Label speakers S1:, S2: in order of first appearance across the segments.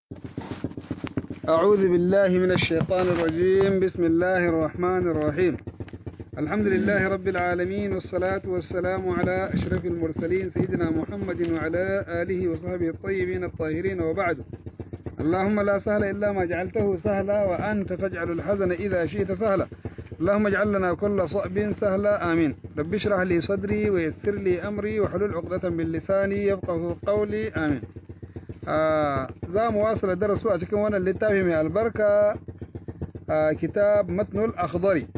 S1: أعوذ بالله من الشيطان الرجيم بسم الله الرحمن الرحيم الحمد لله رب العالمين والصلاة والسلام على أشرف المرسلين سيدنا محمد وعلى آله وصحبه الطيبين الطاهرين وبعد اللهم لا سهل إلا ما جعلته سهلا وأنت تجعل الحزن إذا شئت سهلا اللهم اجعل لنا كل صعب سهلا آمين رب اشرح لي صدري ويسر لي أمري وحلل عقدة من لساني يفقه قولي آمين za mu wasala darasu a cikin wannan littafi mai albarka kitab matnul akhdari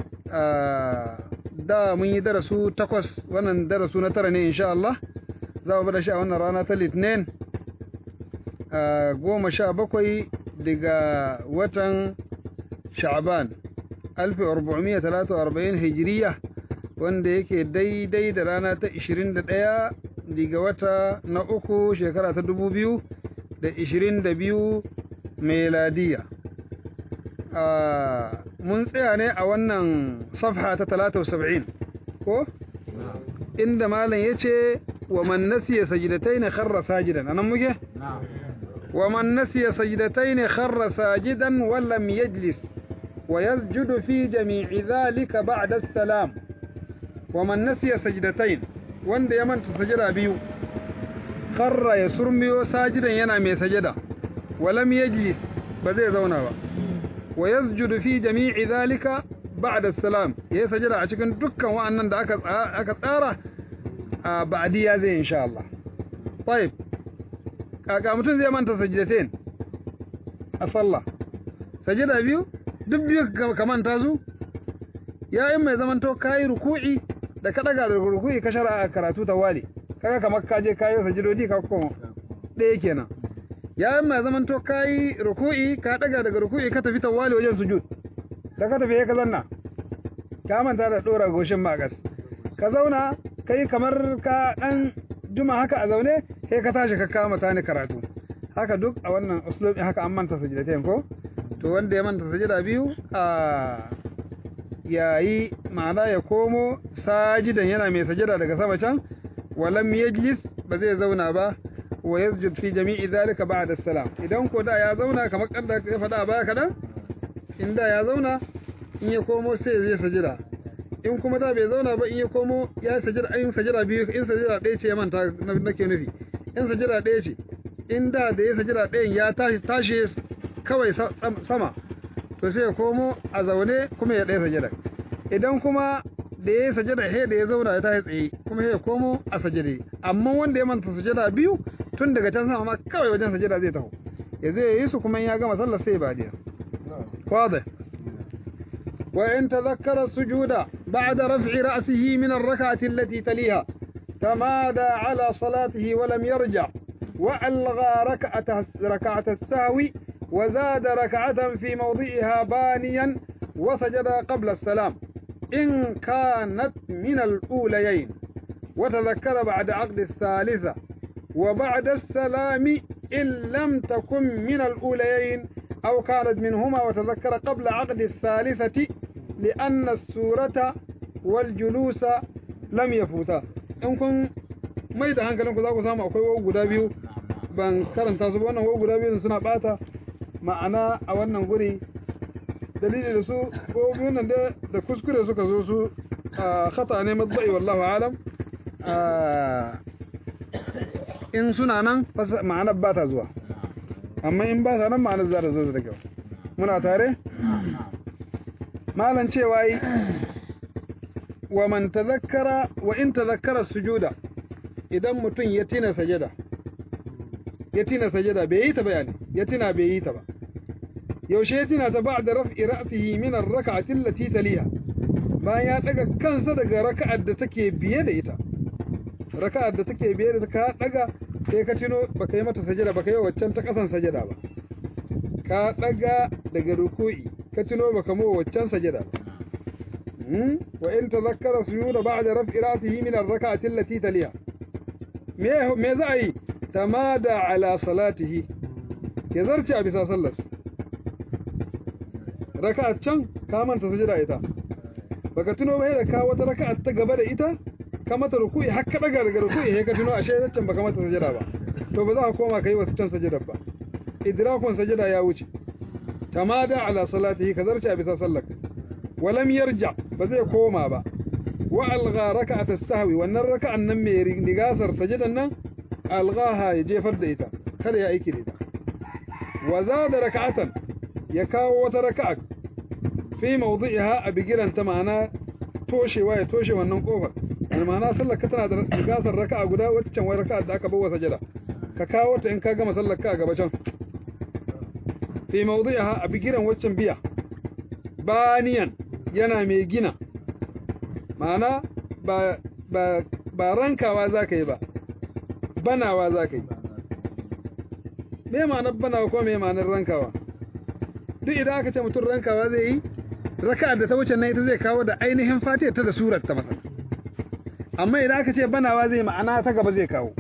S1: da mun yi darasu takwas wannan darasu na tara ne insha Allah za mu bada shi a wannan rana ta litinin goma sha bakwai daga watan sha'ban alfi arba'umiyya talata arba'in hijiriya wanda yake daidai da rana ta ishirin da ɗaya daga wata na uku shekara ta dubu biyu da ishirin da biyu meladiya mun tsaya ne a wannan safha ta talata saba'in ko inda malam ya ce wa man nasiya sajidatai ne kharra sajidan anan muke wa man nasiya sajidatai ne kharra sajidan wallam yajlis wa yasjudu fi jami'i dhalika ba'da salam wa man nasiya sajdatain wanda ya manta sajada biyu kharra ya surmiyo sajidan yana mai sajada walam yajlis ba zai zauna ba wa yasjudu fi jami'i dhalika ba'da salam yayi sajada a cikin dukkan wa'annan da aka aka tsara a ba'diya zai insha Allah طيب kaka mutum zai manta sajdatain a sallah sajada biyu duk biyu ka manta su yayin mai zamanto kayi ruku'i da ka daga da ruku'i ka shara karatu ta wale kaga kamar ka je kayo sajidodi ka koma ɗaya kenan yayin mai zaman to kayi ruku'i ka daga daga ruku'i ka tafi tawali wajen sujud da ka tafi ka zanna ka manta da dora goshin magas ka zauna kai kamar ka dan juma haka a zaune sai ka tashi ka kama tani karatu haka duk a wannan uslubi haka an manta sajidatain ko to wanda ya manta sajida biyu a yayi ma'ana ya komo sajidan yana mai sajida daga sama can walam yajlis ba zai zauna ba wa yasjud fi jami'i dhalika ba'da salam idan ko da ya zauna kamar kanda ya faɗa baya kadan in da ya zauna in ya komo sai zai sajida in kuma da bai zauna ba in ya komo ya sajida in sajida biyu in sajida ɗaya ce ya manta nake nufi in sajida ɗaya ce in da da ya sajida ɗayan ya tashi tashi kawai sama to sai ya komo a zaune kuma ya ɗaya sajida idan kuma da ya yi sajada he da ya zauna ya tashi tsaye kuma ya komo a sajade amma wanda ya manta sajada biyu tun daga can sama ma kawai wajen sajada zai taho ya zai yi su kuma ya gama sallar sai ba diya واضح وإن تذكر السجود بعد رفع رأسه من الركعة التي تليها تمادى على صلاته ولم يرجع وألغى ركعة ركعة السهو وزاد ركعة في موضعها بانيا وسجد قبل السلام إن كانت من الأوليين وتذكر بعد عقد الثالثة وبعد السلام إن لم تكن من الأوليين أو كانت منهما وتذكر قبل عقد الثالثة لأن السورة والجلوس لم يفوتا إن كن ما يدهان كلام كذا كسام أو كيو غدا بيو ban karanta su wannan wo guda biyu suna bata ma'ana a wannan guri dalili da su ko nan da da kuskure suka zo su khata ne matsayi wallahu alam in suna nan ma'anar ba ta zuwa amma in ba ta nan ma'anar za ta zo da kyau muna tare malan cewa yi wa man tazakkara wa in tazakkara sujuda idan mutum ya tina sajada ya tina sajada bai yi ta bayani ya tina bai yi ta ba yaushe ya tina ta ba'da raf'i ra'sihi min ar-rak'ati allati taliha bayan ya daga kansa daga raka'ar da take biye da ita raka'ar da take biye da ka daga sai ka tino baka yi mata sajada baka yi waccan ta kasan sajada ba ka daga daga ruku'i ka tino baka mu waccan sajada ba wa in tazakkara sujuda ba'da raf'i ra'sihi min ar-rak'ati allati taliha me me za a yi tamada ala salatihi ya zarce a bisa sallar raka'a can ka manta sujada ita baka tuno ba da ka wata raka'a ta gaba da ita ka mata ruku'i har ka daga daga ruku'i sai ka tuno ashe can baka mata sujada ba to ba za ka koma kai wasu can sujada ba idrakun sajada ya wuce tamada ala salatihi ka zarce a bisa sallar walam yarja ba zai koma ba wa algha raka'at as-sahwi wannan raka'an nan mai nigasar sajadan nan alghaha ya jefar da ita kada ya aiki da ita wa zada raka'atan ya kawo wata raka'a fi mawdi'iha a bigiran ta ma'ana toshewa ya toshe wannan kofar al ma'ana sallar ka tana da nigasar raka'a guda waccan wai raka'a da aka bawa sajada ka kawo ta in ka gama sallar ka a gaba can fi mawdi'iha a bigiran waccan biya baniyan yana mai gina ma'ana ba ba ba rankawa zaka yi ba banawa zaka yi me ma'anar banawa ko me ma'anar rankawa duk idan aka ce mutum rankawa zai yi raka'ar da ta wuce nan ita zai kawo da ainihin fatiyar ta da surar ta masa amma idan aka ce banawa zai ma'ana ta gaba zai kawo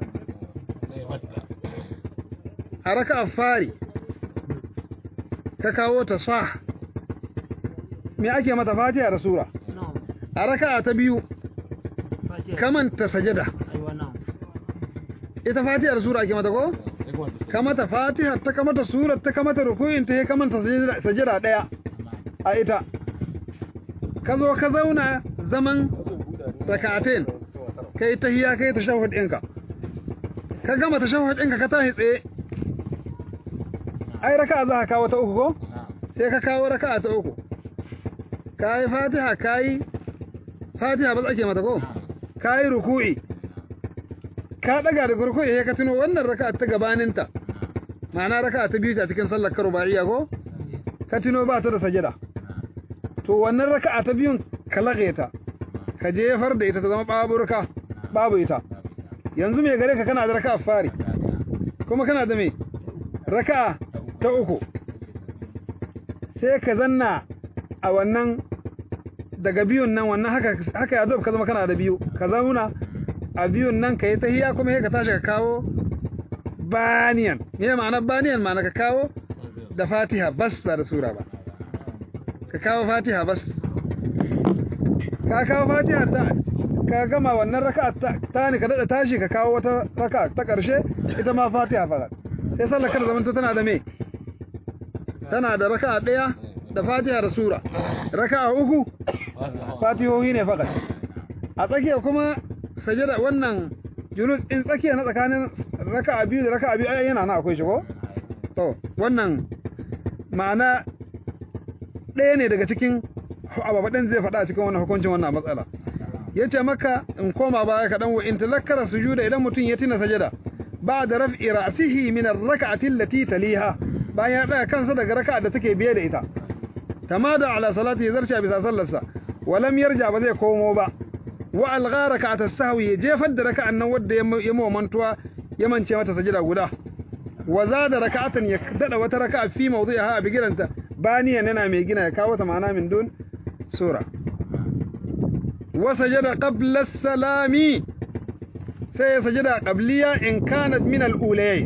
S1: a raka'ar fari ka kawo ta sa me ake mata fatiha da sura a raka'a ta biyu kamanta sajada ita fatiha da sura ake mata ko kamata fatiha ta kamata surar ta kamata rukuyin ta ya kamanta sajada daya a ita ka zo ka zauna zaman raka'atain kai tahiya kai tashahhud ɗinka ka gama tashahhud ɗinka ka tashi tsaye ai raka'a za ka kawo ta uku ko sai ka kawo raka'a ta uku kayi fatiha kayi fatiha ba ake mata ko kayi ruku'i ka daga da ruku'i sai ka tuno wannan raka'a ta gabaninta ma'ana raka'a ta biyu a cikin sallar karubaiya ko ka tuno ba ta da sajada to wannan raka'a ta biyun ka lage ta ka jefar da ita ta zama baburka babu ita yanzu me gare ka kana da raka'a fari kuma kana da me raka'a ta uku sai ka zanna a wannan daga biyun nan wannan haka haka ya ka zama kana da biyu ka zauna a biyun nan ka yi tahiya kuma sai ka tashi ka kawo baniyan me ma'ana baniyan ma'ana ka kawo da fatiha bas ba da sura ba ka kawo fatiha bas ka kawo fatiha ta ka gama wannan raka'a ta ne ka dada tashi ka kawo wata raka'a ta karshe ita ma fatiha fa sai sallar kada zamanta tana da me tana da raka'a daya da fatiha da sura raka'a uku fatihohi ne fakat a tsakiya kuma sajada wannan julus in tsakiya na tsakanin raka'a biyu da raka'a biyu ai yana na akwai shi ko to wannan ma'ana ɗaya ne daga cikin ababaɗin zai faɗa cikin wannan hukuncin wannan matsala ya ce maka in koma baya kaɗan wa in talakkara sujuda idan mutum ya tina sajada ba da raf'i ra'sihi min ar-rak'ati allati taliha bayan ya ɗaga kansa daga raka'a da take biye da ita tamada ala salati zarcha bisa sallarsa walam yarja ba zai komo ba wa algha rak'at as-sahwi jefar da raka'an nan wanda ya mawa mantuwa ya mance mata sajada guda wa zada raka'atan ya dada wata raka'a fi mawdi'iha a bigiranta baniyan yana mai gina ya kawo ta ma'ana min dun sura wa sajada qabla as-salami sai ya sajada qabliya in kanat min al-ulayi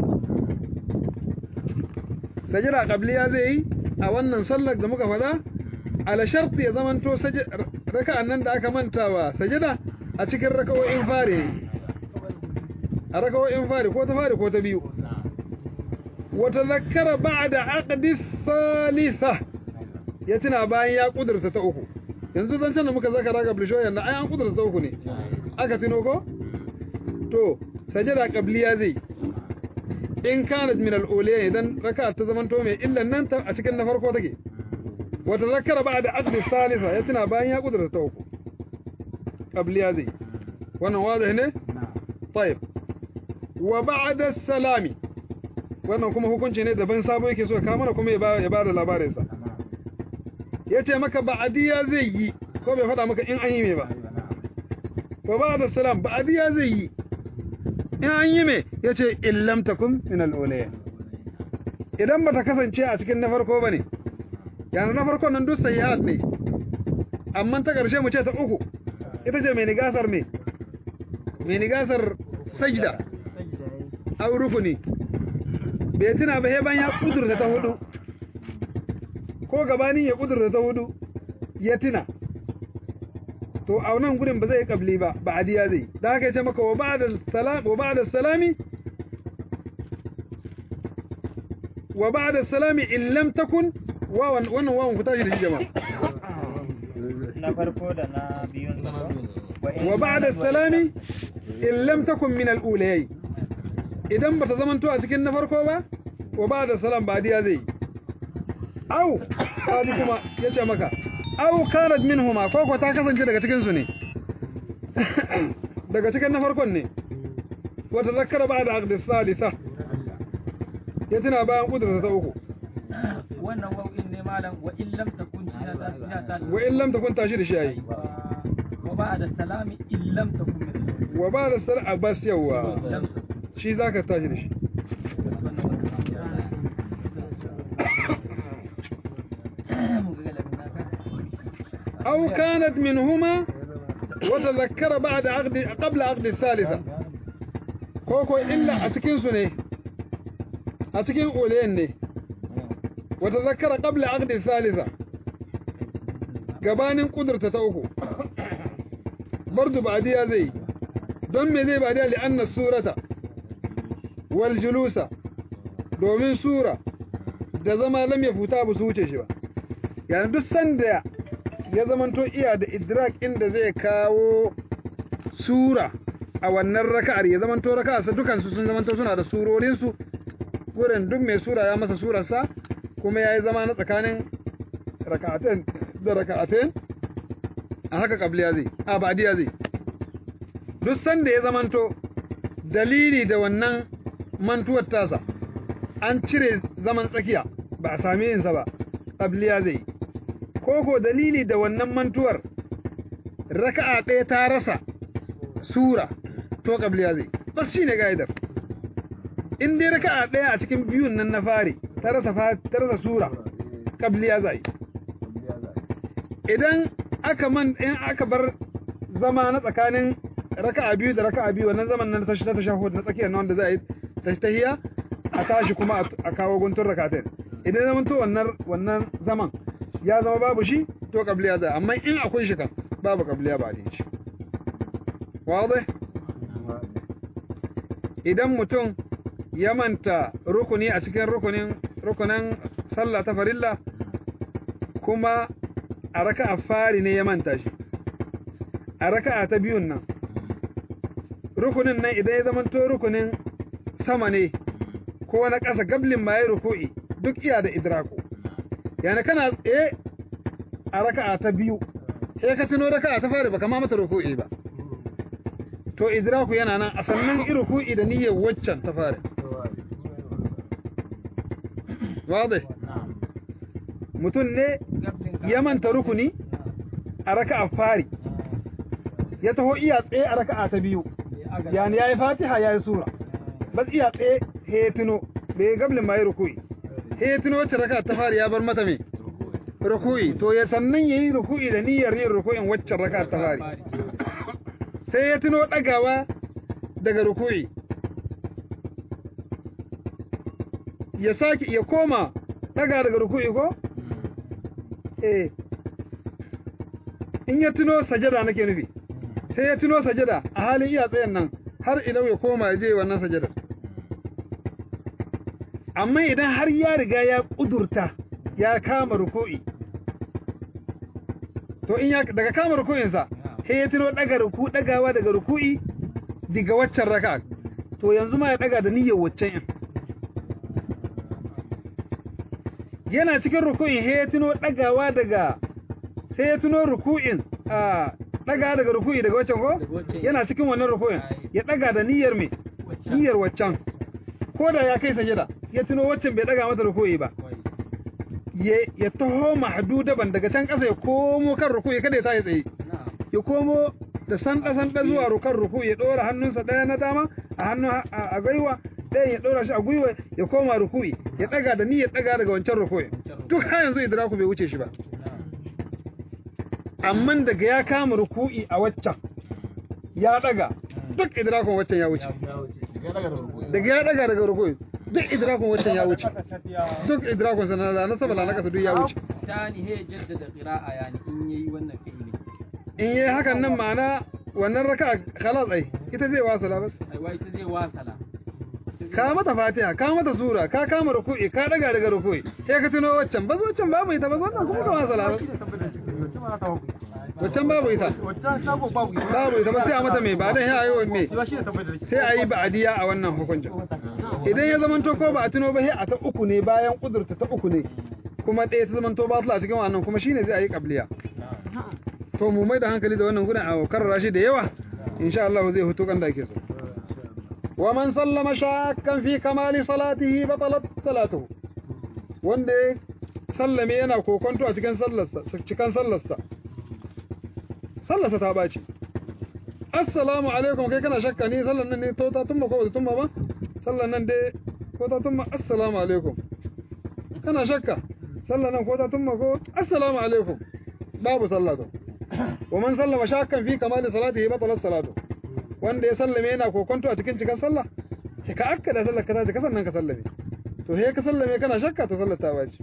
S1: sajada qabliya zai yi a wannan sallar da muka faɗa ala sharti ya zamanto raka'an nan da aka mantawa sajada a cikin raka'o'in fare a raka'o'in fare ko ta fare ko ta biyu wa tadhakkara ba'da aqdi thalitha ya tuna bayan ya kudurta ta uku yanzu zan da muka zaka raga blisho yanda ai an kudurta ta uku ne aka tuno ko to sajada qabliya zai in kanat min al-uliya idan raka'a ta zamanto mai illan nan ta a cikin na farko take wa tadhakkara ba'da aqdi thalitha ya tuna bayan ya kudurta ta uku qabliya zai wannan wazi ne طيب وبعد السلام wannan kuma hukunci ne daban sabo yake so ka mana kuma ya ba da labarin sa yace maka ba'diya zai yi ko bai faɗa maka in an yi me ba wa ba'da salam ba'diya zai yi in an yi me yace illam takum min al-ulaya idan bata kasance a cikin na farko bane yana na farko nan duk sayyi'at ne amma ta karshe mu ce ta uku ita ce mai nigasar me mai nigasar sajda aw rukuni bai tuna ba ban ya kudurta ta hudu ko gabanin ya kudurta ta hudu ya tuna to a wannan gurin ba zai kabli ba ba adiya zai da haka yace maka wa ba'da salam wa ba'da salami wa ba'da salami in lam takun wawan wannan wawan ku tashi da shi jama'a
S2: na farko da na biyun sa ko?
S1: wa ba'da salami in lam takun min al-ulayyi idan bata zamanto a cikin na farko ba wa ba'da salam badiya zai au kaji kuma yace maka au kanat minhuma ko ko ta kasance daga cikin su ne daga cikin na farkon ne wa tazakkara ba'da aqd salisa ya tuna bayan kudurta ta uku
S3: wannan wau'in ne malam wa in lam takun shi na tashi ya tashi
S1: wa in lam takun tashi da shi yayi
S3: wa ba'da salami in lam takun min
S1: wa ba'da salam abbas yawa
S3: lam takun
S1: shi zaka tashi da shi
S3: mun ga galabin naka
S1: أو كانت منهما وتذكر بعد عقد قبل عقد الثالثة كوكو إلا أتكين سنة أتكين أولين ني وتذكر قبل عقد الثالثة gabanin kudurta ta uku bardu ba'diya zai don me zai ba'diya li'anna surata wal julusa domin sura da zama lam ya futa ba su wuce shi ba yani duk sanda ya zamanto iya da idrak inda zai kawo sura a wannan raka'ar ya zamanto raka'ar sa dukansu sun zamanto suna da surorinsu wurin duk mai sura ya masa surarsa kuma ya yi zama na tsakanin raka'atain da raka'atain a haka kabliya zai a badiya zai duk sanda ya zamanto dalili da wannan mantuwar tasa an cire zaman tsakiya ba a sami yinsa ba kabliya zai koko dalili da wannan mantuwar raka'a ɗaya ta rasa sura to kabliya zai bas shine gaidar in dai raka'a ɗaya a cikin biyun nan na fari ta rasa ta rasa sura kabliya zai idan aka man in aka bar zama na tsakanin raka'a biyu da raka'a biyu wannan zaman nan ta ta tashahhud na tsakiyar na wanda za a yi tahiyya a tashi kuma a kawo guntun rakatain idan zaman to wannan wannan zaman ya zama babu shi to kabliya za amma in akwai shi kan babu kabliya ba da shi wadai idan mutum ya manta rukuni a cikin rukunin rukunin sallah ta farilla kuma a raka'a fari ne ya manta shi a raka'a ta biyun nan rukunin nan idan ya zama to rukunin sama ne ko na ƙasa gablin ma ya ruku'i duk iya da idrako yana kana tsaye a raka'a ta biyu sai ka tuno raka'a ta fari baka ma mata ruku'i ba to idraku yana nan a sannan ruku'i da niyyar waccan ta fari wadai mutum ne ya manta rukuni a raka'a fari ya taho iya tsaye a raka'a ta biyu yani yayi fatiha yayi sura bas iya tsaye he tuno bai gablin ma yi ruku'i he tuno wacce raka'a ta fari ya bar mata me ruku'i to ya sannan yayi ruku'i da niyyar yin ruku'in waccan raka'a ta fari sai ya tuno dagawa daga ruku'i ya saki ya koma daga daga ruku'i ko eh in ya tuno sajada nake nufi sai ya tuno sajada a halin iya tsayen nan har idan ya koma ya je wannan sajada amma idan har ya riga ya kudurta ya kama ruku'i to in ya daga kama ruku'insa sai ya tuno daga ruku dagawa daga ruku'i daga waccan raka to yanzu ma ya daga da niyyar waccan in yana cikin ruku'in sai ya tuno dagawa daga sai ya tuno ruku'in a daga daga ruku'i daga waccan ko yana cikin wannan ruku'in ya daga da niyyar me niyyar waccan ko da ya kai sajada ya tuno waccan bai daga mata ruku'i ba ya taho mahdudaban daga can ƙasa ya komo kan ruku'i kada ya tayi tsaye ya komo da sanda sanda zuwa rukan ruku'i ya dora hannunsa daya na dama a hannu a gwiwa ɗayan ya dora shi a gwiwa ya koma ruku'i ya daga da niyyar daga daga wancan ruku'i duk har yanzu idraku bai wuce shi ba amma daga ya kama ruku'i a waccan ya daga duk idrakun waccan ya wuce daga ya daga daga ruku'i duk idrakun waccan ya wuce duk idrakun sana da na sabala na kasa duk ya wuce
S3: tani he jaddada qira'a yani in yayi wannan fi'ili
S1: in yayi hakan nan ma'ana wannan raka'a khalas ai ita zai wasala bas
S3: ai wai ta zai wasala ita
S1: ka mata fatiha ka mata sura ka kama ruku'i ka daga daga ruku'i sai ka tuno waccan bas waccan babu ita bas wannan kuma kama salama waccan babu ita
S4: Wacce shago babu ita.
S1: babu ita ba sai a mata mai ba dan ya yi me
S4: Yawa shi ne tabbatar da
S1: sai a yi ba'adiya a wannan hukuncin idan ya zamanto ko ba a tuno ba sai a ta uku ne bayan kudurta ta uku ne kuma ɗaya ta zamanto ba su a cikin wannan kuma shine zai a yi qabliya to mu mai da hankali da wannan gudan a karrara shi da yawa insha Allah zai hutu kan da ake so wa man sallama shakkan fi kamali salatihi batalat salatuhu wanda ya sallame yana kokonto a cikin sallarsa cikin sallarsa sallarsa ta baci assalamu alaikum kai kana shakka ni sallan nan ne to ta tumma ko ba ta tumma ba sallan nan dai ko ta tumma assalamu alaikum kana shakka sallan nan ko ta tumma ko assalamu alaikum babu sallatu wa man sallama shakkan fi kamali salatihi batalat salatu wanda ya sallame yana kokonto a cikin cikin sallah sai ka akkada sallar ka ta ka sannan ka sallame to he ka sallame kana shakka to sallar ta baci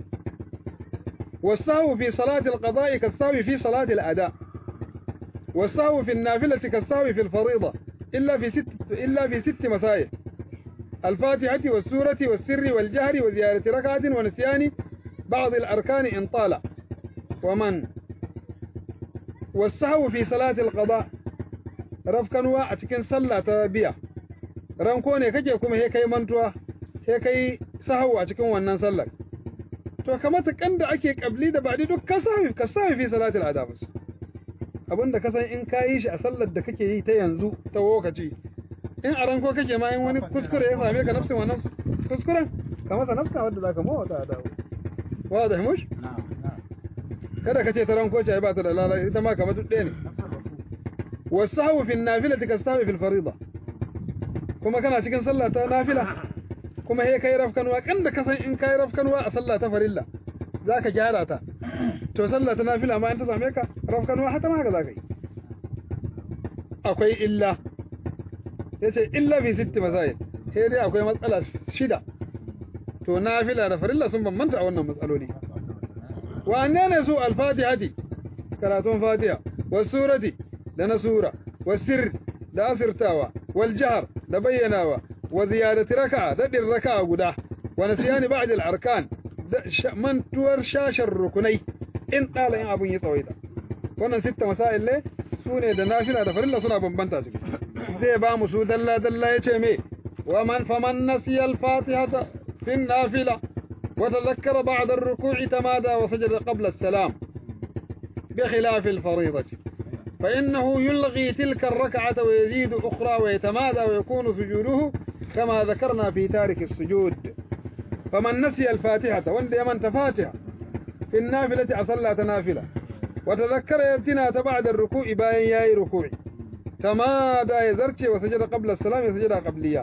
S1: والسهو في صلاة القضاء كالسهو في صلاة الأداء والسهو في النافلة كالسهو في الفريضة إلا في ست إلا في ست مسائل الفاتحة والسورة والسر والجهر وزيادة ركعة ونسيان بعض الأركان إن طال ومن والسهو في صلاة القضاء رفكنوا أتكن صلاة تبيع رنكوني كجي كما هي كي منتوا هي كي سهو أتكن ونن صلاة to kamata kan da ake kabli da baɗi duk ka sami ka sami fi salatul adabus abinda ka san in ka yi shi a sallar da kake yi ta yanzu ta lokaci in a ranko kake ma in wani kuskure ya same ka nafsin wannan kuskuren ka masa nafsa wadda zaka mawa ta adabu wa da mush kada ka ce ta ranko ce ai ba ta da lala ita ma kamar duk ɗaya ne wasahu fi nafilati kasahu fil farida kuma kana cikin sallah ta nafila kuma he kai rafkanwa kan da kasan in kai rafkanwa a sallah ta farilla zaka gyara ta to sallah ta nafila ma in ta same ka rafkanwa haka ma haka zaka yi akwai illa yace illa fi sitti masail sai dai akwai matsala shida to nafila da farilla sun bambanta a wannan matsaloli wanne ne su al-fatihati karatun fatiha was surati da na sura was sirr da asirtawa wal jahr da bayyanawa وزيادة ركعة دبر ركعة قدا ونسيان بعد الأركان من تور شاش الركني إن قال إن أبو يطويدا wannan sitta masail ne su ne da nafila da farilla suna bambanta ciki zai ba mu su dalla dalla yace me wa man faman nasiya al-fatihata fi an-nafila wa tadhakkara ba'da ar-ruku'i tamada wa sajada qabla as-salam bi khilaf al-fariidati fa innahu yulghi tilka ar-rak'ata wa yazidu ukhra wa yatamada wa yakunu sujuduhu كما ذكرنا في تارك السجود فمن نسي الفاتحة وند يمن تفاتحة في النافلة أصلى تنافلة وتذكر يبتنا بعد الركوع باين ياي ركوع تمادى يزرتي وسجد قبل السلام يسجد قبلية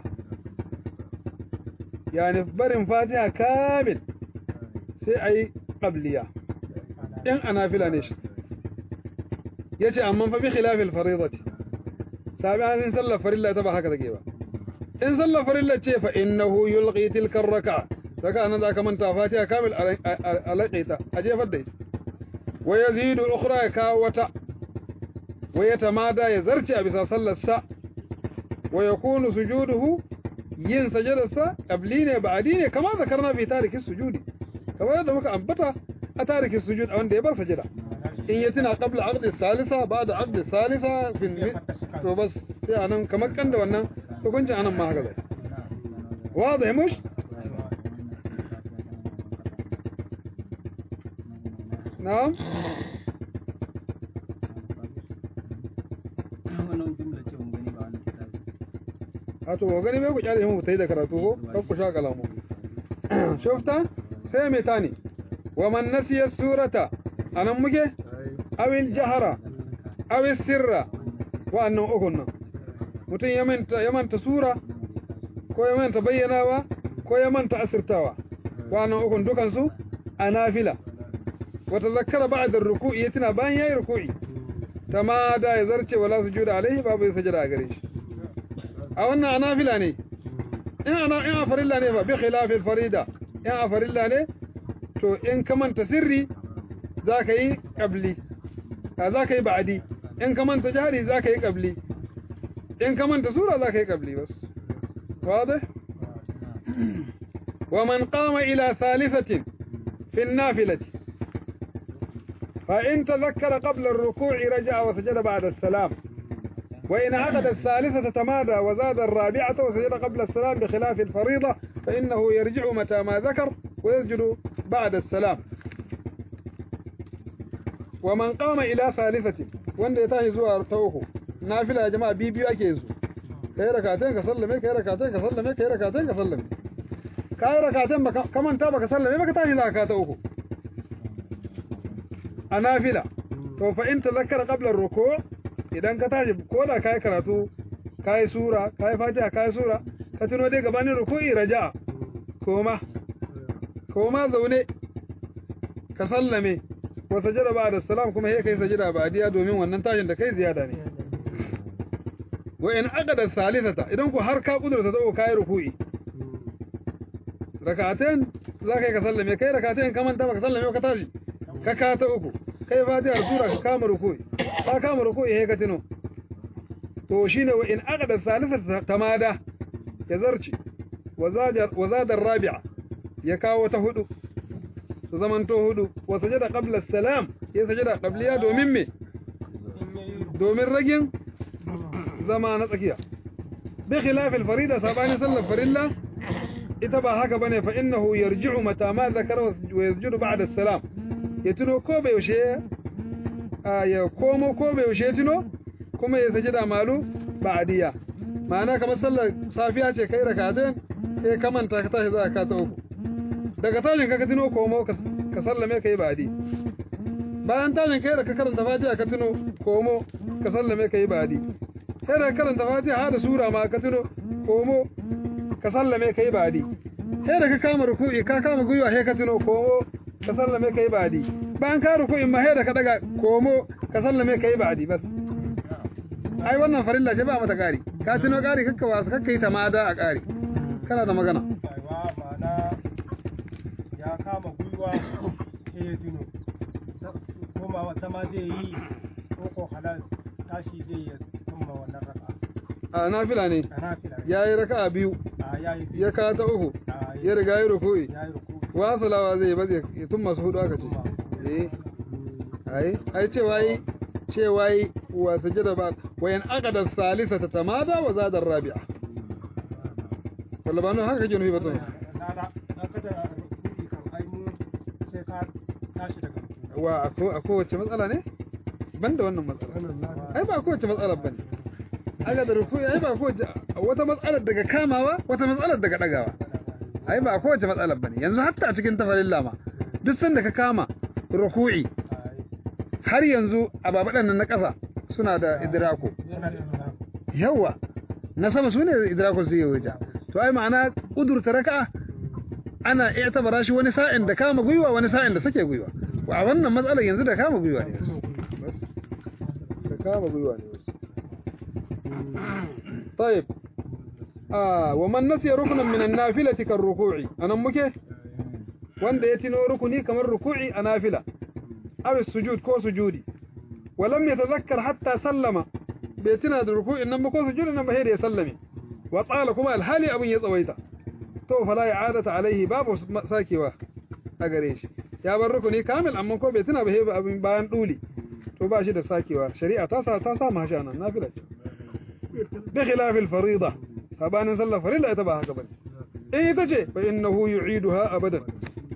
S1: يعني برن فاتحة كامل سي أي قبلية إن أنافلة نشت يجي أمن فبخلاف الفريضة سابعا إن صلى فريضة تبع هكذا كيبا in sallar farilla ce fa innahu yulqi tilka raka'a raka'a nan zaka manta fatiha kamil a laƙaita a jefar da ita wa yazidu ukhra ya kawo wata wa yatamada ya zarce a bisa sallar sa wa yakunu sujuduhu yin sajadar sa qabli ne ba'di ne kama zakarna fi tariki sujudi kamar yadda muka ambata a tariki sujud a wanda ya bar sajada in ya tuna qabla aqdi salisa ba'da aqdi salisa fi to bas sai anan kamar kan da wannan hukuncin anan ma haka zai واضح مش نعم
S3: wannan jumla ce mun gani ba wannan kitabi
S1: a to gani bai ku kyale mu tai da karatu ko kan ku sha kalamu shufta sai mai tani wa man nasiya surata anan muke awil jahara awil sirra wa annan ukun nan mutum ya manta ya manta sura ko ya manta bayyanawa ko ya manta asirtawa wannan ukun dukan su a nafila wa tazakkara ba'da ruku'i yatina bayan yayi ruku'i tamada ya zarce wala sujuda alaihi babu sajada a gare shi a wannan a nafila ne in ana in a farilla ne fa bi khilafil farida in a farilla ne to in ka manta sirri zaka yi qabli zaka yi ba'di in ka manta jari zaka yi qabli in ka manta sura zaka yi qabli bas واضح ومن قام إلى ثالثة في النافلة فإن تذكر قبل الركوع رجع وسجد بعد السلام وإن عقد الثالثة تمادى وزاد الرابعة وسجد قبل السلام بخلاف الفريضة فإنه يرجع متى ما ذكر ويسجد بعد السلام ومن قام إلى ثالثة wanda ya tashi zuwa ta uku nafila ya jama'a biyu biyu ake su kai rakatain ka sallame kai rakatain ka sallame kai rakatain ka sallame kai rakatain baka kamanta baka sallame baka tashi zaka ta uku a nafila to fa in tazakkara qabla ar-ruku' idan ka tashi ko da kai karatu kai sura kai fatiha kai sura ka tuno dai gabanin ruku'i raja'a koma koma zaune ka sallame wa sajada ba'da salam kuma sai kai sajada ba'diya domin wannan tashin da kai ziyada ne wa in aqada salisata idan ku har ka kudurta ta kai ruku'i rak'atayn za ka yi ka sallame kai rak'atayn ka manta baka sallame ka tashi ka ka ta uku kai fatiha sura ka kama ruku'i ka kama ruku'i sai ka tuno to shine wa in aqada salisata tamada ya zarci wa zada rabi'a ya kawo ta hudu su zamanto hudu wa sajada qabla salam ya sajada qabliya domin me domin ragin zama na tsakiya bi khilaf al farida sabani sallar farilla ita ba haka bane fa innahu yarji'u mata ma zakara wa yasjudu ba'da salam ya tuno ko bai yaushe ya komo ko bai yaushe tuno kuma ya sajada malu ba'diya ma'ana kamar sallar safiya ce kai rakatain sai ka manta ka tashi za ka ta uku daga tashin ka tuno komo ka sallame ka yi badi bayan tashin kai da ka karanta fatiha ka tuno komo ka sallame ka yi badi sai da karanta fatiha har da sura ma ka tuno komo ka sallame ka yi badi sai da ka kama ruku'i ka kama gwiwa sai ka tuno komo ka sallame ka yi badi bayan ka ruku'in ma sai da ka daga komo ka sallame ka yi badi bas ai wannan farilla ce ba mata ƙari ka tuno ƙari kakka wasu kakka yi tamada a ƙari kana da magana
S4: aiwa ma'ana ya kama gwiwa sai ya tuno koma wata ma zai yi ko ko halal tashi zai ya tumma wannan raka
S1: a nafila ne
S4: a nafila
S1: ya yi raka a biyu
S4: a yayi
S1: ya ka ta uku
S4: a
S1: ya riga ya ruku'i
S4: yayi ruku
S1: wasalawa zai ba zai tun masu hudu aka ce eh ai ai cewa yi cewa yi wa sajada ba wa yan aqada salisa tamada wa zada rabi'a walla ba nan haka kake nufi ba to
S4: na na na kada ruku'i kan ai mu sai ka tashi daga ruku
S1: wa a ko a kowace matsala ne ban da wannan matsala ai ba kowace matsala bane aga da ruku'i ai ba kowace wata matsalar daga kamawa wata matsalar daga dagawa ai ba kowace matsalar bane yanzu hatta a cikin tafarilla ma duk sanda ka kama ruku'i har yanzu a babadan nan na ƙasa suna da idrako
S4: suna da suna
S1: yawa na sama su ne idrako su yi waje to ai ma'ana kudurta raka'a ana iya tabara shi wani sa'in da kama gwiwa wani sa'in da sake gwiwa a wannan matsalar yanzu da kama gwiwa ne wasu bas da kama gwiwa ne wasu طيب آه ومن نسي ركنا من النافلة كالركوع أنا مكي wanda ya tino rukuni kamar ruku'i a nafila aw sujud ko sujudi walam yatadhakkar hatta sallama bai tuna da ruku'in nan ba ko sujudin nan ba sai da ya sallame wa tsala kuma alhali abin ya tsawaita to fala i'adata alaihi babu sakewa a gare shi ya bar rukuni kamil amma ko bai tuna ba sai abin bayan duli to ba shi da sakewa shari'a ta sa ta sa mashi anan nafila ce bi khilaf al-farida sabanin sallar farilla ita ba haka bane in ita ce fa innahu yu'iduha abadan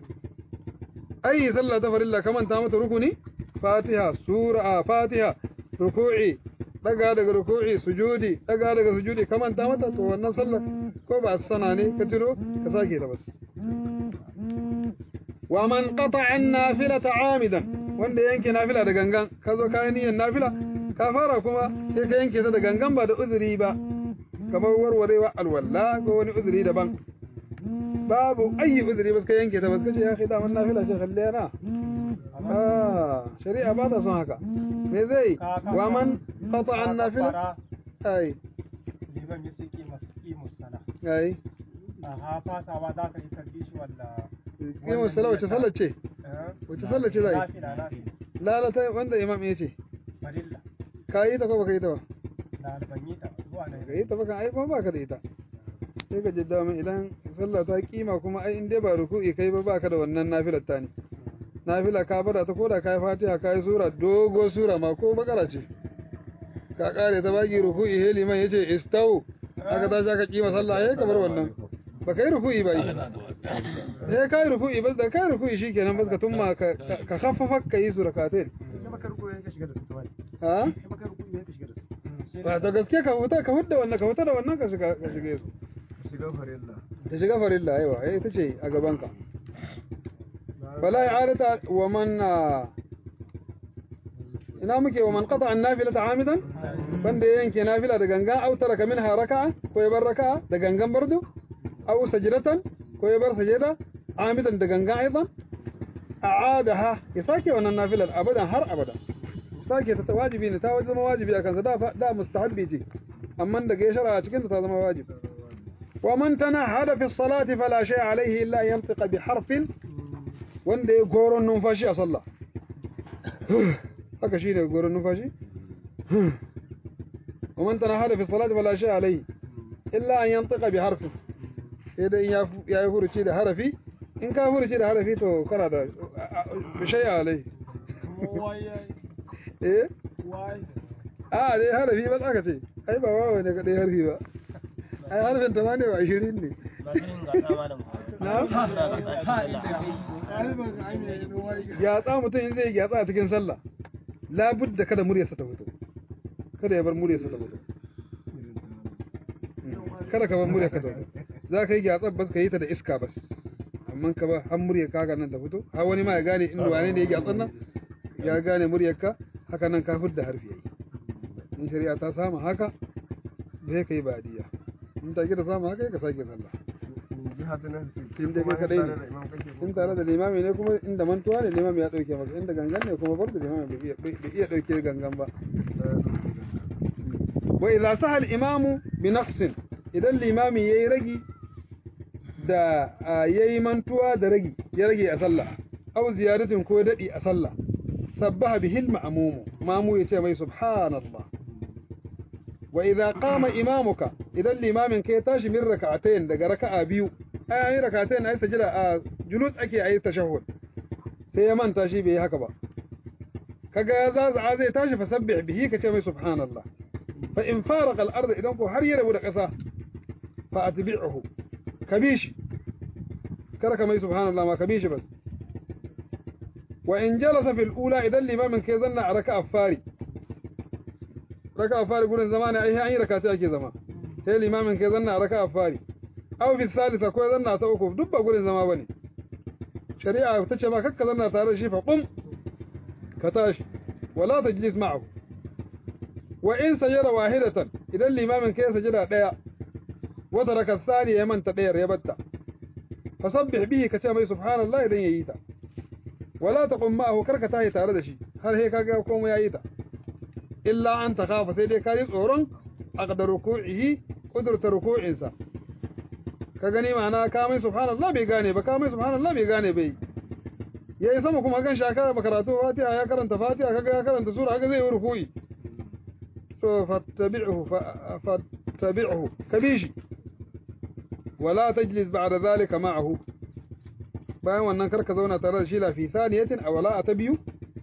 S1: أي صلى تفر الله كمان تامت ركني فاتحة سورة فاتحة ركوعي daga daga ruku'i sujudi daga daga sujudi kaman ta mata to wannan sallar ko ba sana ne ka tiro ka sake ta bas wa man qata'a an-nafilata 'amidan wanda yanke nafila da gangan ka zo ka niyyar nafila ka fara kuma sai ka yanke ta da gangan ba da uzuri ba kamar warwarewa alwala ko wani uzuri daban babu ayi uzuri ba ka yanke ta ba kace ya kai daman nafila ce kalle na ah shari'a ba ta son haka me zai wa man qata an nafila ai
S4: liban ya ce kima kimus sana
S1: ai
S4: a ha fasawa za ka yi tarbi shi walla
S1: kimu sallah wace sallar ce wace sallar ce zai
S4: nafila nafila
S1: lalata wanda imam ya ce
S4: farilla
S1: ka yi ta ko baka yi ta ba
S4: na ban yi ta zuwa nan
S1: ka yi ta baka ai ba baka da ita sai ka jidda min idan sallah ta kima kuma ai in dai ba ruku'i kai ba baka da wannan nafilar ta ne nafila ka bada ta koda kai fatiha kai sura dogo sura ma ko bakara ce ka kare ta baki ruku'i he liman yace istau aka tashi aka kima sallah yayi kamar wannan ba kai ruku'i ba yi eh kai ruku'i bas da kai ruku'i shikenan bas ka tumma ka ka khaffafa ka yi surakatain ha ba ta gaske ka fita ka hudda wannan ka fita da wannan ka shiga ka shige su ta shiga farilla aiwa eh ita ce a gaban ka fala i'adata wa man ina muke wa man qata an nafilata amidan banda ya yanke nafila da gangan aw taraka minha raka'a ko ya bar raka'a da gangan bardu aw sajdatan ko ya bar sajda amidan da gangan aidan a'adaha ya sake wannan nafilar abadan har abada sake ta wajibi ne ta zama wajibi a kansa da da mustahabbi ce amma daga ya shara a cikin ta zama wajibi wa man tanahada fi salati fala shay alayhi illa yantiqa bi harfin wanda ya goron numfashi a sallah haka shine goron numfashi wa man tanahada fi salati fala shay alayhi illa an yantiqa bi harfin idan ya ya yi furuci da harafi in ka furuci da harafi to kana da shay alayhi eh a dai harafi ba aka ce ai ba wawa ne kadai harfi ba ai harfin ta ne ba 20 ne gyatsa mutum in zai gyatsa a cikin sallah labudda kada muryarsa ta fito kada ya bar muryarsa ta fito kada ka bar muryarka ta fito za ka yi gyatsa bas ka yi ta da iska bas amma ka ba har muryar ka nan ta fito har wani ma ya gane inda wane ne ya gyatsan nan ya gane muryarka haka nan ka fidda harfi yayi in shari'a ta samu haka bai kai badiya in ta gida samu haka ka sake sallah in dai kai kadai ne in tare da limami ne kuma inda mantuwa ne limami ya dauke maka inda gangan ne kuma bar da limami bai iya dauke gangan ba wa idza sahal imamu bi naqsin idan limami yayi ragi da yayi mantuwa da ragi ya rage a sallah aw ziyaratin ko dadi a sallah sabbaha bihi al-ma'mum mamu yace mai subhanallah wa idza qama imamuka idan limamin kai tashi min rak'atayn daga raka'a biyu ai ayi rak'atayn ai sajida a julus ake ayi tashahhud sai ya manta shi bai yi haka ba kaga ya zaza zai tashi fa sabbih bihi kace mai subhanallah fa in faraqa al-ard idan ko har ya rabu da kasa fa atbi'uhu kabishi kada ka mai subhanallah ma kabishi bas wa in jalasa fil ula idan limamin kai zanna a raka'a fari raka'a fari gurin zama ne ai an yi rakata ake zama sai limamin kai zanna a raka'a fari aw fi salisa ko zanna ta uku duk ba gurin zama bane shari'a ta ce ma kakka zanna tare da shi fa qum ka tashi wala tajlis ma'ahu wa in sajada wahidatan idan limamin kai sajada daya wa taraka thani ya manta dayar ya batta fasabbih bihi ka ce mai subhanallah idan yayi ta wala taqum ma'ahu karka tahi tare da shi har sai kaga komai yayi ta illa an takhafa sai dai kai tsoron aqdar ruku'ihi qudrat ruku'insa ka gani ma'ana ka mai subhanallah bai gane ba ka mai subhanallah bai gane bai yayi sama kuma kan shaka makaratu fatiha ya karanta fatiha kaga ya karanta sura kaga zai yi ruku'i to fattabi'uhu fattabi'uhu kabishi wala tajlis ba'da dhalika ma'ahu bayan wannan karka zauna tare da shi lafi saniyatin a wala ta biyu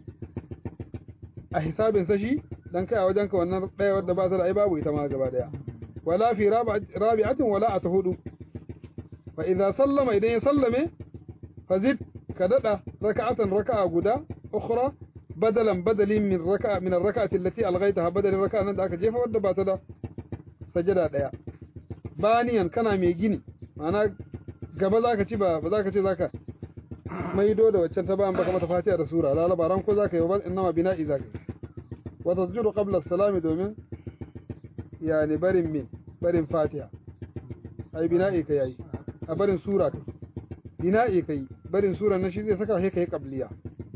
S1: a hisabin sashi dan kai a wajen ka wannan daya wadda ba ta da ai babu ita ma gaba daya wala fi rabi'atin wala a ta hudu fa idza sallama idan ya sallame fa zid ka dada raka'atan raka'a guda ukhra badalan badalin min raka'a min ar-raka'ati allati alghaytaha badalin raka'a nan da aka jefa wadda ba ta da sajada daya baniyan kana mai gini ma'ana gaba zaka ci ba ba zaka ce zaka maido da waccan ta bayan baka mata fatiha da sura la labaran ko zaka yi ba innama bina'i zaka yi wa tasjudu qabla as-salami domin yani barin min barin fatiha ai bina'i kai yayi a barin sura kai bina'i kai barin sura na shi zai saka sai kai qabliya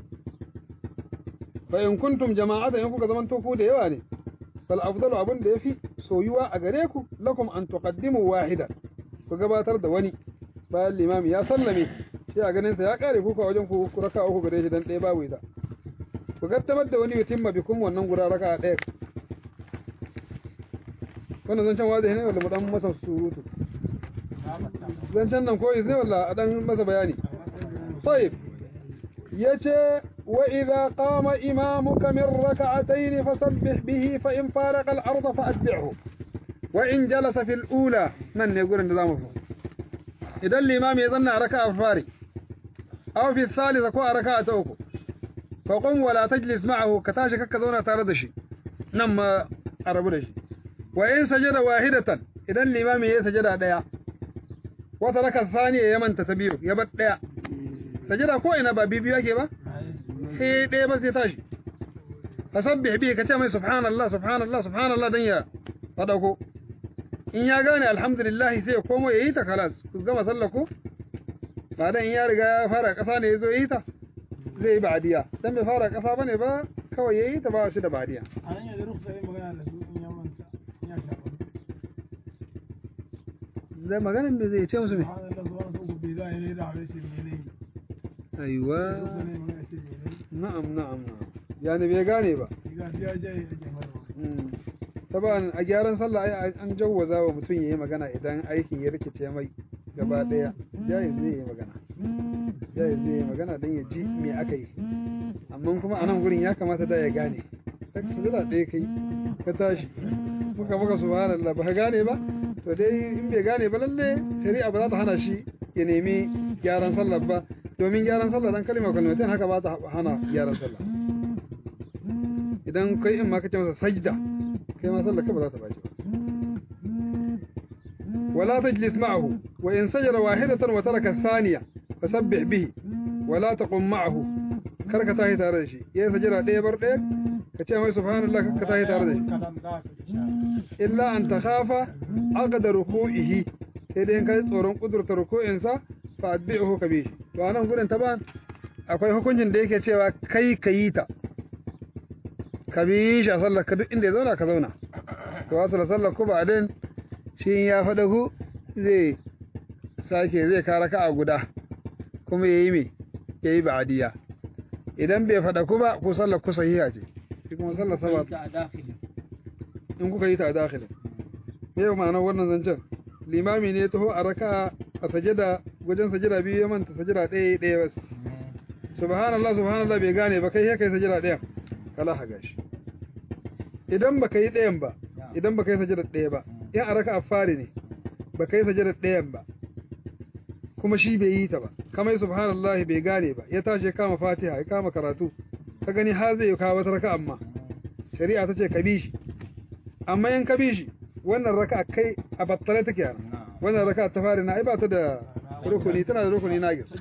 S1: fa in kuntum jama'atan in kuka zaman tofu da yawa ne fal afdalu abun da yafi soyuwa a gare ku lakum an tuqaddimu wahida ku gabatar da wani bayan limami ya sallame sai a ganin sa ya kare ku wajen ku ku raka uku gare shi dan ɗaya babu ita ku gaddamar da wani yutimma bikum wannan gura raka ɗaya wannan zan can wazi ne wanda mu dan masa surutu zancen nan koyis ne walla a dan masa bayani طيب يتي وإذا قام إمامك من ركعتين فسبح به فإن فارق الأرض فأتبعه وإن جلس في الأولى من يقول النظام فوق إذا الإمام يظن ركعة فاري أو في الثالثة كو ركعة أوكو فقم ولا تجلس معه كتاشك كذونا تاردشي نما أربدشي وإن سجد واحدة إذا الإمام يسجد ديا وترك الثانية يمن تتبير يبت ديا sajada ko ina ba bibiyu yake ba sai ɗaya ba sai tashi fasabbih bi ka ce mai subhanallah subhanallah subhanallah dan ya fadako in ya gane alhamdulillah sai ya komo yayi ta kalas ku gama sallar ku ba dan in ya riga ya fara kasa ne yazo yayi ta zai yi ba'diya dan bai fara kasa bane ba kawai yayi ta ba shi da ba'diya
S4: a nan yanzu ruksa yi magana da su in ya manta in ya shafa
S1: zai maganin me zai ce musu me
S4: subhanallah subhanallah uku bai za a yi ne da a rashin ne ne
S1: aiwa
S4: ruksa ne magana shi ne ne
S1: na'am na'am na'am yani bai gane ba
S4: diga diya jaye ake mana
S1: taban a gyaran sallah ai an jawwaza wa mutum yayi magana idan aikin ya rikice mai gaba daya jayi zai yi magana jayi zai yi magana don ya ji me aka yi amma kuma a nan gurin ya kamata da ya gane sai ka jira ɗaya kai ka tashi muka muka subhanallah ba ka gane ba to dai in bai gane ba lalle shari'a ba za ta hana shi ya nemi gyaran sallah ba domin gyaran sallah dan kalma kalmatin haka ba ta hana gyaran sallah idan kai in ma kace masa sajda kai ma sallar ka ba za ta baci ba ولا تجلس معه وإن سجد واحدة وترك الثانية فسبح به ولا تقم معه كرك تاهي تاردشي يا سجد ɗaya bar ɗaya ka ce mai subhanallah ka tahi tare da shi
S4: kalam da ka isha
S1: illa an takhafa aqda ruku'ihi sai dai in kai tsoron kudurta ruku'insa fa adbi'uhu ka bi shi to anan gurin taban akwai hukuncin da yake cewa kai ka yi ta ka bi shi a sallar ka duk inda ya zauna ka zauna to wasu da sallar ku ba din shi in ya faɗa ku zai sake zai kara ka a guda kuma ya yi me ya yi ba'adiyya idan bai faɗa ku ba ku sallar ku sahiha ce shi kuma sallar sama
S3: a dakili
S1: in kuka yi ta a dakhilin me yau ma'anar wannan zancen limami ne ya taho a raka a sajada wajen sajada biyu ya manta sajada ɗaya ɗaya wasu subhanallah subhanallah bai gane ba kai ya kai sajada ɗayan kala ha gashi idan ba ka yi ɗayan ba idan ba ka yi sajada ɗaya ba in a raka a fari ne ba ka yi sajada ɗayan ba kuma shi bai yi ta ba kamar subhanallah bai gane ba ya tashi ya kama fatiha ya kama karatu ka gani har zai kawo wata raka amma shari'a ta ce ka bi shi amma in ka bi shi wannan raka kai a battale take yana wannan raka ta fari na ai ba ta da rukuni tana da rukuni na gis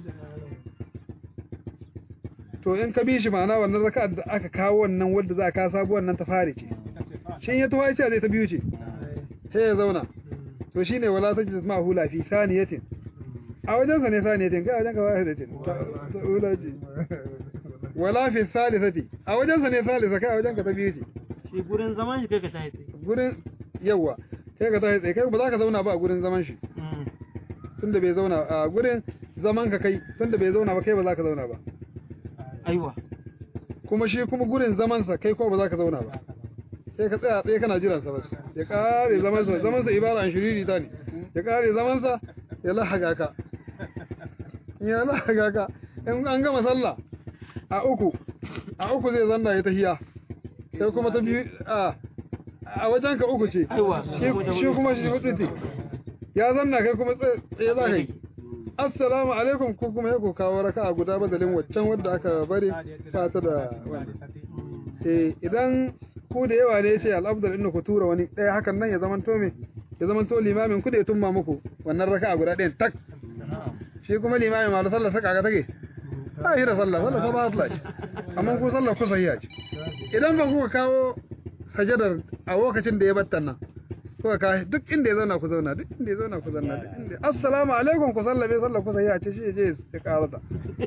S1: to in ka bi shi ma'ana wannan raka da aka kawo wannan wadda za ka sabu wannan ta fari ce shin ya tawaye ce zai ta biyu ce sai ya zauna to shine wala tajlis ma hula fi saniyatin a wajen sa ne saniyatin kai a wajen ka wahidatin ta ta ula ce wala fi salisati a wajen sa ne salisa kai a wajen ka ta biyu ce
S2: shi gurin zaman shi kai ka tashi tsaye
S1: gurin yawa kai ka tashi tsaye kai ba za ka zauna ba a gurin zaman shi tunda bai zauna a gurin zaman ka kai tunda bai zauna ba kai ba za ka zauna ba
S2: aiwa
S1: kuma shi kuma gurin zaman sa kai ko ba za ka zauna ba sai ka tsaya tsaye kana jiran sa bas ya kare zaman sa zaman sa ibara an shiriri ta ne ya kare zaman sa ya lahaga ka ya lahaga ka in an gama sallah a uku a uku zai zanna ya tahiya sai kuma ta biyu a a wajen ka uku ce
S2: Aiwa.
S1: shi shi kuma shi hudu ce ya zanna kai kuma tsaye tsaye za ka yi assalamu alaikum ko kuma ya ku kawo raka a guda badalin waccan wadda aka bari ba ta da wani eh idan ku da yawa ne ce al'abdal inna ku tura wani ɗaya hakan nan ya zamanto me ya zamanto limamin ku da ya tumma muku wannan raka a guda ɗayan tak shi kuma limamin malu sallar saka ga take ba shi da sallah sallah sa ba ta ce amma ku sallar ku sahiha ce idan ba kuka kawo sajadar a lokacin da ya battan nan kuka kawo duk inda ya zauna ku zauna duk inda ya zauna ku zauna duk inda assalamu alaikum ku sallabe sallar ku sahiha ce shi ya je ya karata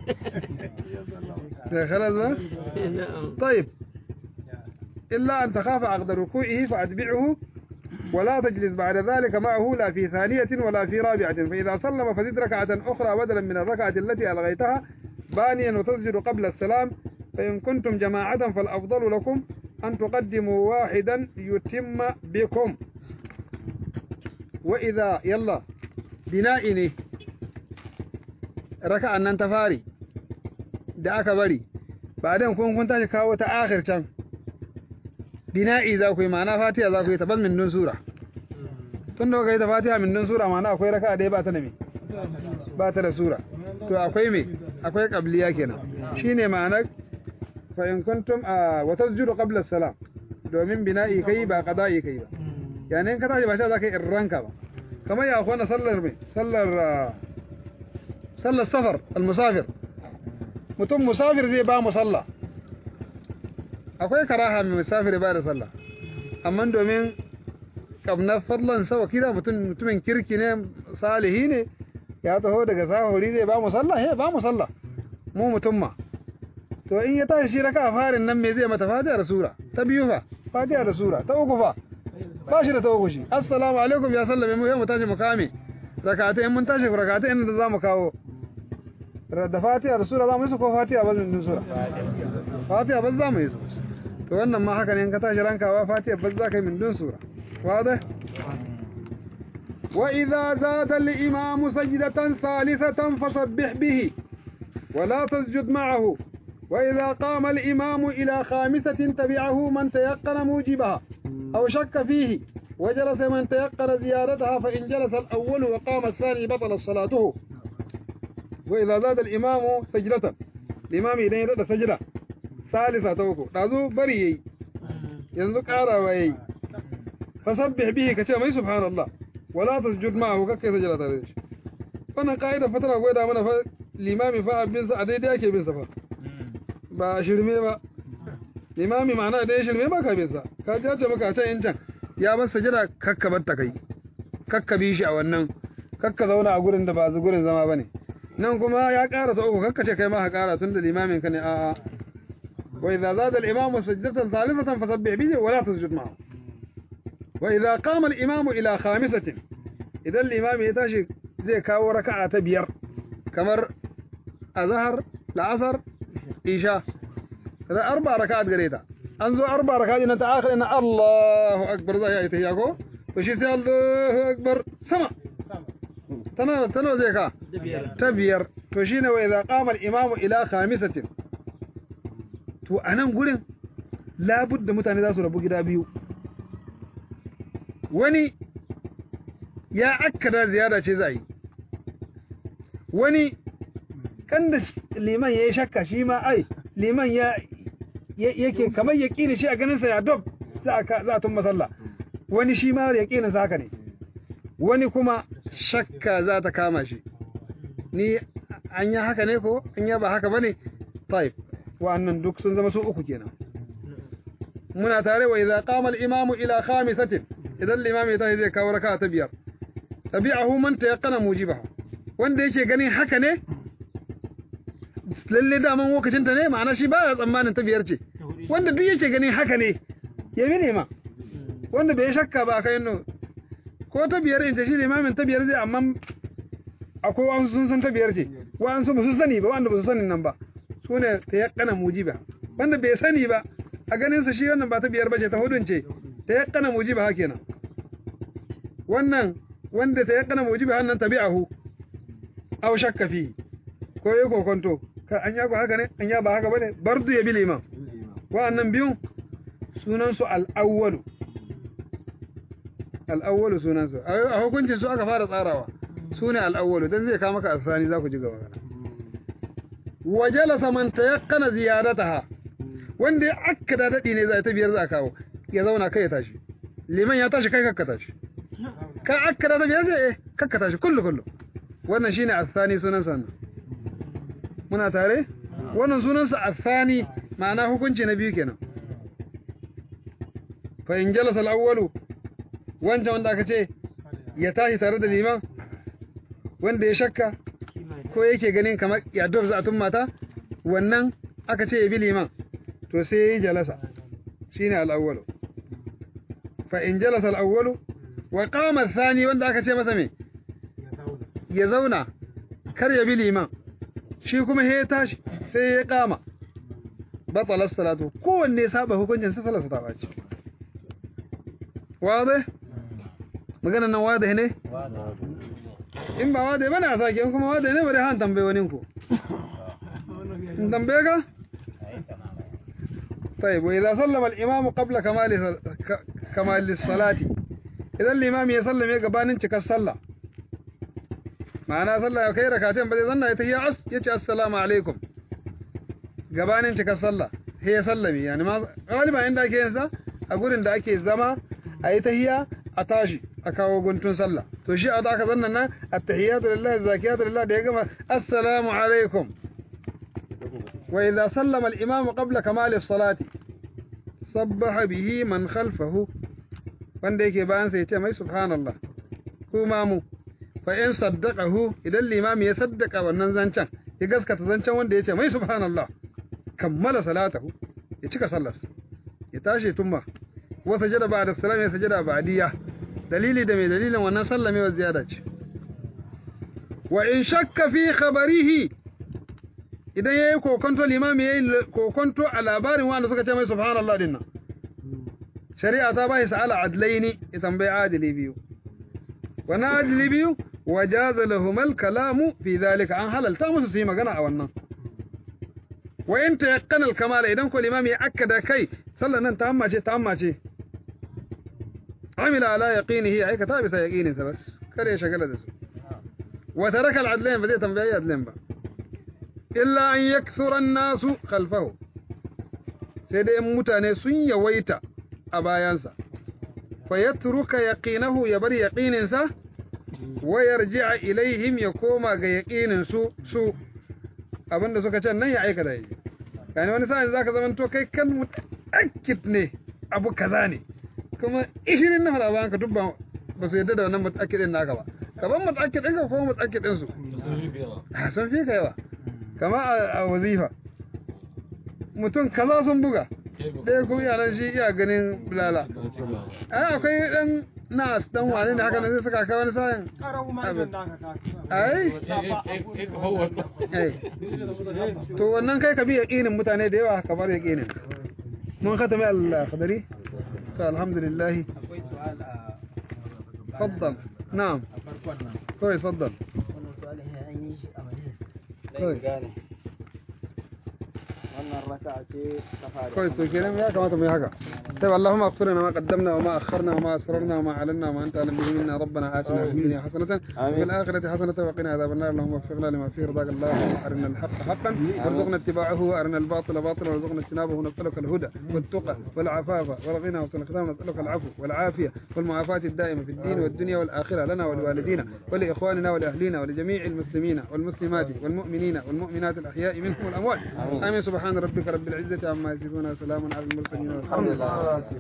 S1: ya khalas ba طيب إلا أن تخاف عقد ركوعه فأتبعه ولا تجلس بعد ذلك معه لا في ثانية ولا في رابعة فإذا سلم فزد ركعة أخرى بدلا من الركعة التي ألغيتها بانيا وتسجد قبل السلام فإن كنتم جماعة فالأفضل لكم أن تقدموا واحدا يتم بكم وإذا يلا بنائني raka'an nan ta fari da aka bari ba dan kun kun tashi kawo ta akhir can bina'i za ku yi ma'ana fatiha za ku yi ta ban min dun sura tun da kuka yi ta fatiha min dun sura ma'ana akwai raka'a ɗaya ba ta da me ba ta da sura to akwai me akwai qabliya kenan shine ma'anar fa in kuntum a wa tasjudu qabla salam domin bina'i kai ba qada'i kai ba yani in ka tashi ba sha za ka yi irranka ba kamar ya kwana sallar me sallar ah, sallar safar al-musafir mutum musafir zai ba mu sallah akwai karaha mai musafir ba da sallah amma domin kamnar fadlan sa wakila mutum mutumin kirki ne salihi ne ya taho daga sahuri zai ba mu sallah he ba mu sallah mu mutum ma to in ya tashi shi raka farin nan me zai mata fatiha da sura ta biyu fa fatiha da sura ta uku fa ba shi da ta uku shi assalamu alaikum ya sallame mu mu tashi mu kame rakata in mun tashi rakata in da zamu kawo da fatiha da sura zamu yi su ko fatiha ba da sura fatiha ba zamu yi su to wannan ma haka ne in ka tashi rankawa fatiha ba za ka yi min dun sura واضح وإذا زاد الإمام سجدة ثالثة فسبح به ولا تسجد معه وإذا قام الإمام إلى خامسة تبعه من تيقن موجبها أو شك فيه وجلس من تيقن زيادتها فإن جلس الأول وقام الثاني بطل صلاته وإذا زاد الإمام سجدة الإمام إذا يرد سجدة ثالثة توقو نازو بري ينزو كارا ويي فسبح به كتير ما سبحان الله ولا تسجد معه كك سجدة تاريش wannan ka'ida fatara gwada mana fa limami fa abin sa a daidai ake bin sa fa ba shirme ba limami ma'ana da ya shirme ba ka bin sa ka ji ce maka ta yin can ya bar sajada kakka bar ta kai kakka bi shi a wannan kakka zauna a gurin da ba zu gurin zama bane nan kuma ya ƙara ta uku kakka ce kai ma ka ƙara tun da limamin ka ne a'a wa idza zada al-imamu sajdatan thalithatan fasabbih bihi wa la tasjud ma'ahu وإذا قام الإمام إلى خامسة إذا الإمام يتاشي زي كاو ركعة بير كمر أظهر العصر إيشاء هذا أربع ركعات قريتا أنزو أربع ركعات إن آخر إن الله أكبر زي يتهيأكو فشي سي الله أكبر سما تنا تنا زي كا تبير فشين وإذا قام الإمام إلى خامسة تو أنا نقول لابد متاني ذا سورة بقدا بيو wani ya akkada ziyara ce za yi wani kan da liman ya yi shakka shi ma ai liman ya yake kamar ya ƙini shi a ganinsa ya dob za a tun masalla wani shi ma ya ƙini haka ne wani kuma shakka za ta kama shi ni an yi haka ne ko an yi ba haka ba ne taif wa'annan duk sun zama su uku kenan muna tare wa idza qama al-imamu ila khamisatin idan limami ta zai kawo raka ta biyar tabi'ahu man tayaqqana mujibaha wanda yake ganin haka ne lalle daman lokacin ta ne ma'ana shi baya tsammanin ta biyar ce wanda duk yake ganin haka ne ya bi ne ma wanda bai shakka ba kai no ko ta biyar in ce shi limamin ta biyar zai amma akwai wasu sun san ta biyar ce wa'ansu ba su sani ba wanda ba su sanin nan ba su ne tayaqqana mujiba wanda bai sani ba a ganin sa shi wannan ba ta biyar ba ce ta hudun ce ta yakkana mujiba ha kenan wannan wanda ta yakkana mujiba hannan tabi'ahu aw shakka fi ko yi kokonto ka an ya haka ne an ya ba haka bane bardu ya bi liman wa'annan biyun sunan su al-awwalu al-awwalu sunan su a hukuncin su aka fara tsarawa sune al-awwalu dan zai kawo maka asani za ku ji gaba wa jalasa man tayakkana ziyadataha wanda ya akkada dadi ne za ta biyar za kawo ya zauna kai ya tashi liman ya tashi kai kakka tashi ka akkada da biyar sai kakka tashi kullu kullu wannan shine asani sunan sa muna tare wannan sunan sa asani ma'ana hukunci na biyu kenan fa in jalasa al-awwalu wancan wanda aka ce ya tashi tare da liman wanda ya shakka ko yake ganin kamar ya za a tun mata wannan aka ce ya bi liman to sai ya yi jalasa shine al-awwalu fa in jalasa al-awwalu wa qama ath-thani wanda aka ce masa me ya zauna kar ya bi liman shi kuma he tashi sai ya kama batala salatu kowanne saba hukuncin sa salatu ta bace wade magana nan wade ne in ba wade bane a sake in kuma wade ne bari han tambaye wani ku in tambaye ka طيب وإذا سلم الإمام قبل كمال ك- كمال الصلاة إذا الإمام يسلم يقبان انشك الصلاة معنى صلى كي ركعتين بدي ظن يتهي عس يتي السلام عليكم قبان انشك الصلاة هي سلمي يعني ما غالبا عندك ينسى أقول إن داك الزما أي تهي أتاشي أكاو قنتون صلى تو شيء أداك ظننا التحيات لله الزاكيات لله ديقما السلام عليكم وإذا سلم الإمام قبل كمال الصلاة صبح به من خلفه wanda yake bayan sai ya ce mai subhanallah ko mamu fa in saddaqahu idan limami ya saddaka wannan zancen ya gaskata zancen wanda ya ce mai subhanallah kammala salatahu ya cika sallar ya tashi tumma wa sajada ba'da salam ya sajada ba'diya dalili da mai dalilin wannan sallame wa ziyada ce wa in shakka fi khabarihi idan yayi kokonto limami yayi kokonto a labarin wanda suka ce mai subhanallah din nan shari'a ta bai sa'ala adlaini ya tambayi adili biyu wannan adili biyu wajaza lahumal kalamu fi zalika an halalta musu su yi magana a wannan wa in tayaqqana al kamala idan ko limami ya akkada kai sallan nan ta amma ce ta amma ce amila ala yaqinihi aikata bisa yaqinin sa bas kare shagala da su wa taraka al adlain ba zai tambayi adlain ba illa an yakthura an-nasu khalfahu sai dai mutane sun yawaita a bayansa fa yatruka yaqinahu ya bar yaqininsa wa yarji'a ilaihim ya koma ga yaqinin su su abinda suka ce nan ya aika da yi yani wani sa'in zaka zaman to kai kan mutakkid ne abu kaza ne kuma 20 na hada bayan ka dubba ba su yadda da wannan mutakkidin naka ba kaban mutakkidin ka ko mutakkidin su sun fi ka yawa kama a wazifa mutum kaza sun buga ɗaya kuma yaran shi iya ganin bulala ai akwai ɗan nas ɗan wane ne haka nan zai saka kai wani sayan ai ai to wannan kai ka bi yaƙinin mutane da yawa kamar yaƙinin mun khatami al-khadari to alhamdulillah
S3: akwai su'al a
S1: faddal na'am
S3: a farkon nan
S1: kawai faddal
S3: wannan su'alin ya an yi shi a madina
S1: kawai
S5: gane wannan raka'a ce ta fara
S1: kawai to kenan ya kamata mu yi haka طيب اللهم اغفر لنا ما قدمنا وما اخرنا وما اسررنا وما اعلنا وما انت اعلم به منا ربنا اتنا في الدنيا حسنه وفي الاخره حسنه وقنا عذاب النار اللهم وفقنا لما فيه رضاك اللهم ارنا الحق حقا وارزقنا اتباعه وارنا الباطل باطلا وارزقنا اجتنابه ونسالك الهدى والتقى والعفاف والغنى وحسن الختام نسالك العفو والعافيه والمعافاه الدائمه في الدين والدنيا والاخره لنا ولوالدينا ولاخواننا ولاهلينا ولجميع المسلمين والمسلمات والمؤمنين والمؤمنات الاحياء منهم والاموات امين سبحان ربك رب العزه عما يصفون وسلام على المرسلين والحمد لله